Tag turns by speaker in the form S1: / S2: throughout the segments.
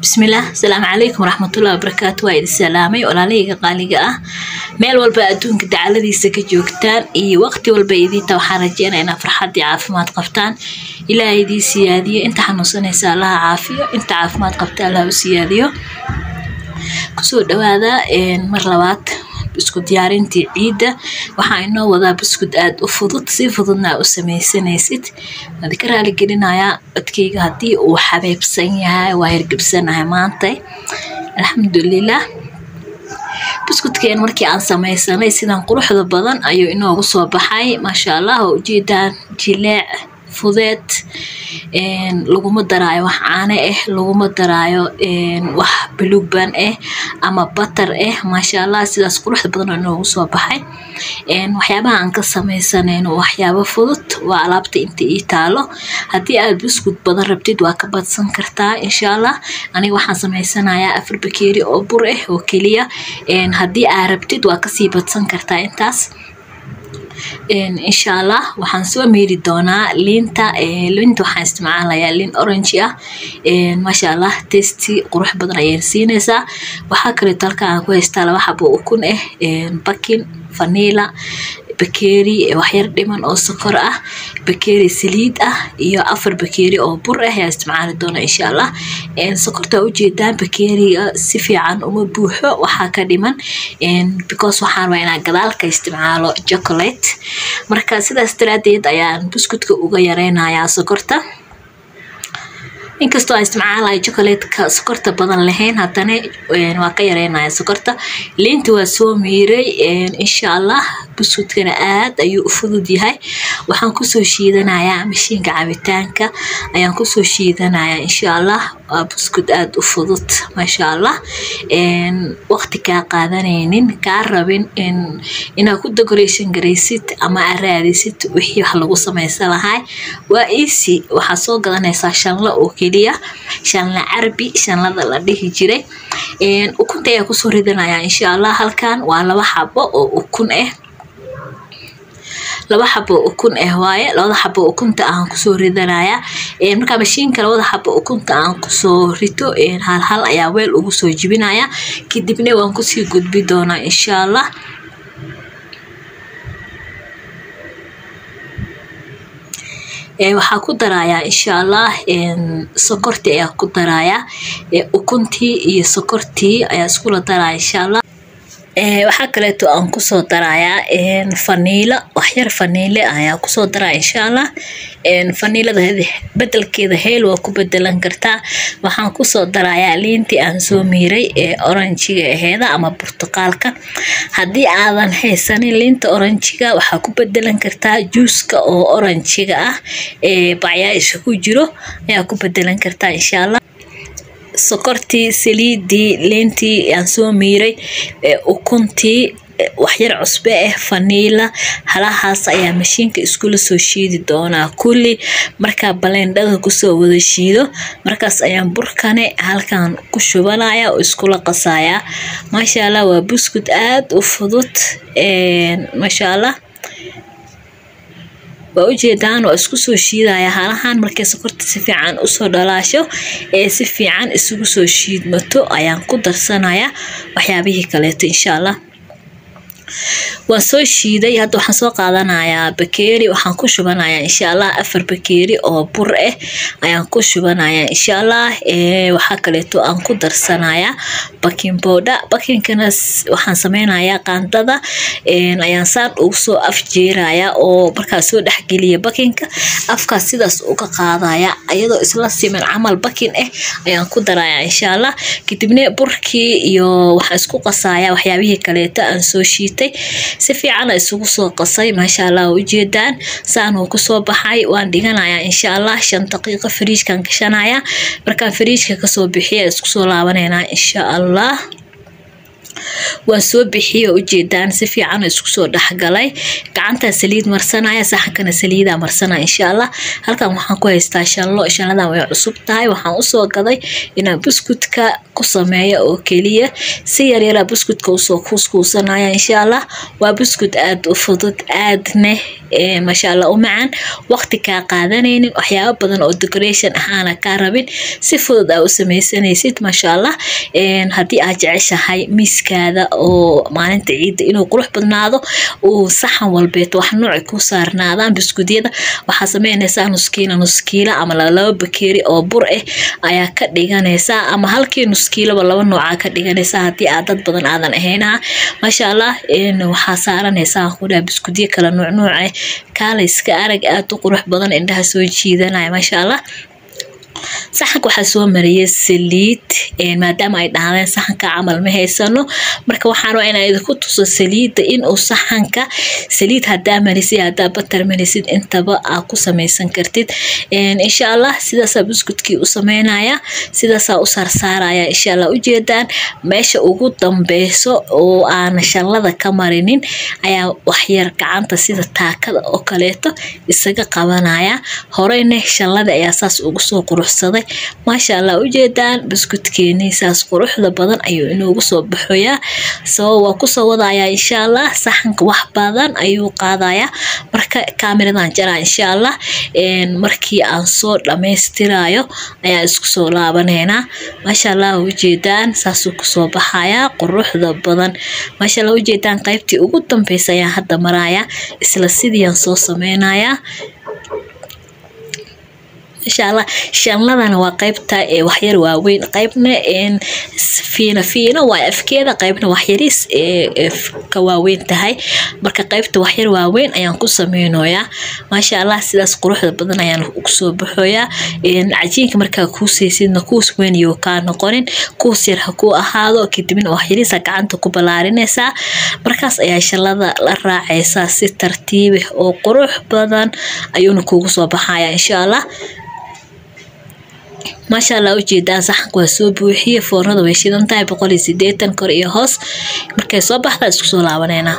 S1: bismillaah asalaamu calaykum waraxmatullahi wabarakaatu waa idin salaamay walaalahayga qaaliga ah meel walba adduunka dacaladiisa ka joogtaan iyo waqti walba idiinta waxaan rajeynaya inaa farxad iyo caafimaad qabtaan ilaaha idii siyaadiyo inta xanuunsanaysa allaha caafiyo inta caafimaad qabta allaha u siyaadiyo kusoo dhawaada mar labaad isku diyaarintii ciidda waxaa inoo wadaa buskud aada u fudud si fududna aa u sameysanaysid waad ka raali gelinayaa codkeyga haddii uu xabeebsan yahay waa hirgibsanahay maanta alxamdulilah buskudkeen markii aan sameysanay sidan quruxda badan ayuu inoogu soo baxay maasha allah oo ujeedaan jileec fudeed laguma daraayo wax caane ah laguma daraayo wax baluuban ah ama batar ah maasha allah sidaas quruxda badan oo inoogu soo baxay waxyaabaha aan ka sameysanayno waxyaabo fudud waa alaabta inta ii taalo haddii aad buskud badan rabtid waa ka badsan kartaa insha allah aniga waxaan sameysanayaa afar bakeeri oo bur ah oo keliya haddii aad rabtid waa kasii badsan kartaa intaas insha allah waxaan soo meeri doonaa liinta liinta waxaan isticmaalayaa liin orange ah maasha allah testi qurux badan ayay siinaysaa waxaa kaleeto halka aan ku haystaa laba xabo ukun ah bakin vanila bakeeri waxyar dhiman oo sokor ah bakeeri saliid ah iyo afar bakeeri oo bur ah ayaa isticmaali doona insha allah sokorta ujeedaan bakeeriga si fiican uma buuxo waxaa ka dhiman because waxaan rabaa inaan gadaalka isticmaalo chocolate marka sidaas daraadeed ayaan buskudka uga yareynayaa sokorta inkastoo aan isticmaalayo chocolatka sokorta badan lahayn haddana waa ka yareynaya sokorta liinta waa soo miiray insha allah buskudkana aad ayuu u fudud yahay waxaan kusoo shiidanayaa mashiinka cabitaanka ayaan kusoo shiidanayaa insha allah waa buskud aada u fudud maasha allah waqti kaa qaadanaynin kaa rabin inaad ku decoration garaysid ama aad raadisid wixii wax lagu sameysan lahay waa easy waxaad soo gadanaysaa shanla oo keliya shanla carbi shanlada la dhihi jiray ukunta ayaa kusoo ridanaya insha allah halkan waa laba xabo oo ukun ah laba xabo ukun ah waaye labada xabo ukunta aan kusoo ridanaya markaa mashiinka labada xabo ukunta aan kusoo rito hal hal ayaa weel ugu soo jibinaya kadibna waan kusii gudbi doonaa insha allah waxaa ku darayaa insha allah sokortii ayaa ku darayaa ukuntii iyo sokortii ayaa iskula daraya insha allah waxaa kaleeto aan kusoo darayaa faniilo waxyar faniile ayaa kusoo daraya insha allah faniilada bedelkeeda heel waa ku bedelan kartaa waxaan kusoo darayaa liintii aan soo miiray ee oranjiga aheeda ama burtuqaalka haddii aadan haysanin liinta oranjiga waxaa ku bedelan kartaa juuska oo oranjiga ah ee bacyaasha ku jiro ayaa ku bedelan kartaa insha allah sokortii saliidii liintii aan soo miiray ukuntii waxyar cusbe ah faniila halahaas ayaa mashiinka iskula soo shiidi doonaa kulli markaa balendhada kusoo wada shiido markaas ayaan burkane halkan ku shubanaya oo iskula qasayaa maasha allah waa buskud aada u fudud maasha allah waa ujeedaan waa isku soo shiidaya halahan markay sokorta si fiican usoo dhalaasho ee si fiican isugu soo shiidmato ayaan ku darsanaya waxyaabihii kaleeto insha allah waan soo shiiday hadda waxaan soo qaadanayaa bakeeri waxaan ku shubanayaa insha allah afar bakeeri oo bur ah ayaan ku shubanayaa insha allah waxaa kaleeto aan ku darsanayaa bakin bowdha bakinkana waxaan sameynayaa qaandada ayaan saan ugu soo afjeeraya oo markaa soo dhexgeliya bakinka afkaas sidaas uga qaadaya iyadoo isla siman camal bakin ah ayaan ku daraya insha allah kadibna burkii iyo waxaan isku qasaya waxyaabihii kaleeto aan soo shiitay si fiicana isugu soo qasay maasha allah ujeedaan saan uu kusoo baxay waan dhiganayaa insha allah shan daqiiqo fariijkan gashanaya markaan fariijka kasoo bixiya isku soo laabaneynaa insha allah waan soo bixiye oo ujeedaan si fiican isku soo dhexgalay gacantaa saliid marsanaya saxankana saliidaa marsanaya insha allah halkan waxaan ku haystaa shallo shalladan way cusub tahay waxaan usoo gaday inaan buskutka ku sameeyo oo keliya si yaryaraa buskutka usoo kuuskuusanaya insha allah waa buskut aada u fudud aadne maasha allah u macaan waqti kaa qaadanaynin waxyaabo badan oo decoration ah aana kaa rabin si fudud aa u sameysanaysid maasha allah haddii aad jeceshahay miiskaada oo maalinta ciidda inuu qurux badnaado uu saxan walbeeto wax nooci ku saarnaadaan biskudyada waxaa sameynaysaa nuskiila nuskiila ama laba bakeeri oo bur ah ayaa ka dhiganaysaa ama halkii nuskiilaba laba noocaa ka dhiganaysaa haddii aad dad badan aadan ahaynaha maasha allah waxaa saaranaysaa kudhaa biskudyo kala nuuc nuuca kaalayska arag aada u qurux badan indhaha soo jiidanaya maasha allah saxanka waxaa soo mariyay saliid maadaama ay dhahdeen saxanka camal ma haysano marka waxaan waa inaa idinku tuso saliidda inuu saxanka saliid hadaa marisid hadaa batar marisid intaba aa ku samaysan kartid insha allah sidaasaa buskudkii u sameynaya sidaasaa u saarsaaraya insha allah ujeedaan meesha ugu dambeyso oo aan shallada ka marinin ayaa waxyar gacanta sida taakada oo kaleeto isaga qabanaya horeyna shallada ayaa saas ugu soo quruxsaday maasha allah ujeedaan buskudkeenii saas quruxda badan ayuu inoogu soo baxoyaa sabab waa kusoo wadayaa insha allah saxanka wax badan ayuu qaadayaa marka kaamiradan jaraa insha allah markii aan soo dhammaystirayo ayaa isku soo laabaneynaa maasha allah ujeedaan saasuu kusoo baxayaa quruxda badan maasha allah ujeedaan qaybtii ugu dambeysa ayaan hadda marayaa isla sidiiaan soo sameynayaa insha allah shanladana waa qaybta waxyar waaweyn qaybna fiina fiina waa afkeeda qaybna waxyaris ka waaweyn tahay marka qaybta waxyar waaweyn ayaan ku sameynoyaa maasha allah sidaas quruxda badan ayaan kusoo baxoyaa cajiinka markaa kuusaysidna kuus weyn iyo kaa noqonin kuus yar ha kuu ahaado kadibna waxyarisa gacanta ku ballaarinaysaa markaas ayaa shalada la raacaysaa si tartiibih oo qurux badan ayuuna kuugu soo baxaya insha allah maasha allah ujeedaan saxanka waa soo buuxiye foornada way shidan tahay boqol iyo sideetan kor iyo hoos markay soo baxdaa isku soo laabaneynaa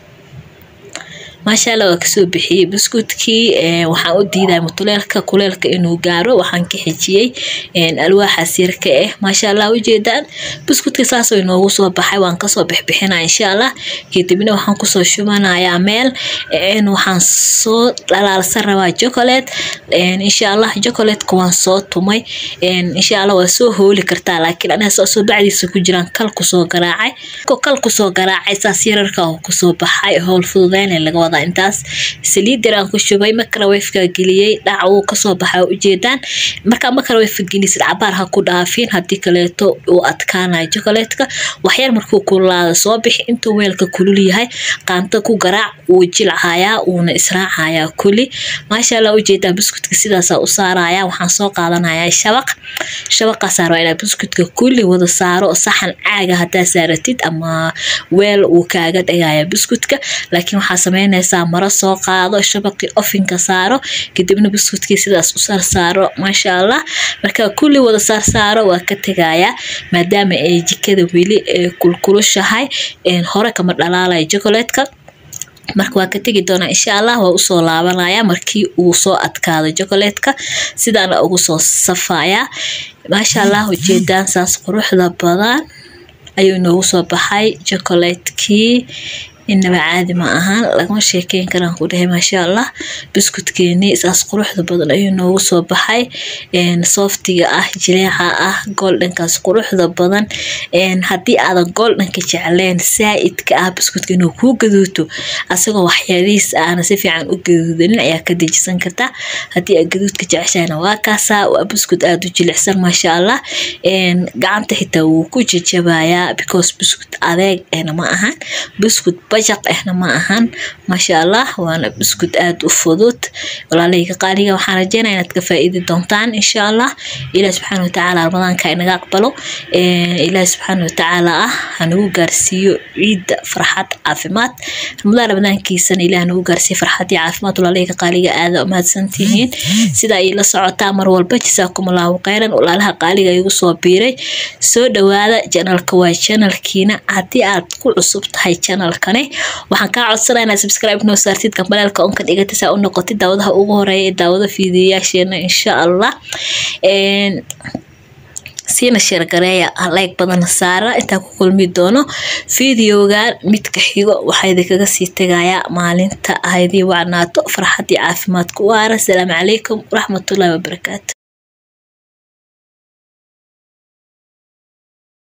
S1: maasha allah waa kasoo bixiyey buskudkii waxaan u diiday mutuleelka kuleelka inuu gaaro waxaan ka xijiyey alwaaxaas yarka ah maasha allah ujeedaan buskudka saasoo inoogu soo baxay waan kasoo bixbixinaa insha allah kadibna waxaan kusoo shubanayaa meel waxaan soo dhalaalsan rabaa chocolate insha allah chocolatka waan soo tumay insha allah waa soo hooli kartaa laakiin aniga saasoo bacdiisa ku jiraan kal kusoo garaacay kal kusoo garaacay saas yararka kusoo baxay howl fududeyna laga wadaa intaas saliid yaraan ku shubay microwafeka geliyey dhac uu kasoo baxa ujeedaan markaa microwafeka gelisid cabaar ha ku dhaafin haddii kaleeto uu adkaanayo chocolatka waxyar markuu kululaada soo bixi intuu weelka kulul yahay qaanta ku garaac wuu jilcayaa uuna israacayaa kuli maasha allah ujeedaan buskudka sidaasaa u saaraya waxaan soo qaadanayaa shabaq shabaqaasaa rabaa inaa buskudka kulli wada saaro saxan caaga hadaa saaratid ama weel uu kaaga dhagaya buskudka laakiin waxaa sameynaysaa maro soo qaado shabaqii ofinka saaro kadibna buskudkii sidaas u saarsaaro maasha allah markaa kulli wada saarsaaro waa ka tegayaa maadaama ay jikada weli kulkulushahay hore kama dhalaalaya chocolatka marka waa ka tegi doonaa insha allah waa usoo laabanaya markii uu soo adkaado chocolatka sidaana ugu soo safayaa maasha allah ujeedaan saas quruxda badan ayuu inoogu soo baxay chocolatekii inaba caadi ma ahaan lagama sheekeyn karaan ku dhahay maasha allah buskudkeenii saas quruxda badan ayuu noogu soo baxay softiga ah jileeca ah goldhankaas quruxda badan haddii aadan goldhanka jecleen saa-idka ah buskudka inuu kuu gaduuto asagoo waxyaalihiis aana si fiican u gaduudanin ayaa ka dejisan kartaa haddii aad gaduudka jeceshahayna waa kaasaa waa buskud aada u jilicsan maasha allah gacanta xitaa wuu ku jajabayaa because buskud adeeg ma ahan buskud bajaq ahna ma ahan maasha allah waana buskud aada u fudud walaalahayga qaaliga waxaan rajeynaya inaad ka faa-iidi doontaan insha allah ilaah subxaana watacaala ramadaanka inaga aqbalo ilaah subxaana watacaala ah hanagu gaarsiiyo ciidda farxad caafimaad ramadaan ramadaankiisana ilaah nagu gaarsiiyo farxad iyo caafimaad walaalahayga qaaliga aada umahadsantihiin sida ay la socotaa mar walba jasaakum allahu kheyran walaalaha qaaliga igu soo biiray soo dhawaada janalka waa janalkiina haddii aad ku cusub tahay janalkani waxaan kaa codsanaa inaad subscribe noo saartid gambaleelka onka dhigata saa u noqotid daawadaha ugu horeeya ee daawada fiidiyayaasheena insha allah siina sheergareeya like badana saara intaa ku kulmi doono videogan midka xigo waxaa idinkaga sii tegayaa maalinta haydii wacnaato farxad iyo caafimaad ku waara asalaamu calaykum waraxmatullahi wabarakaatu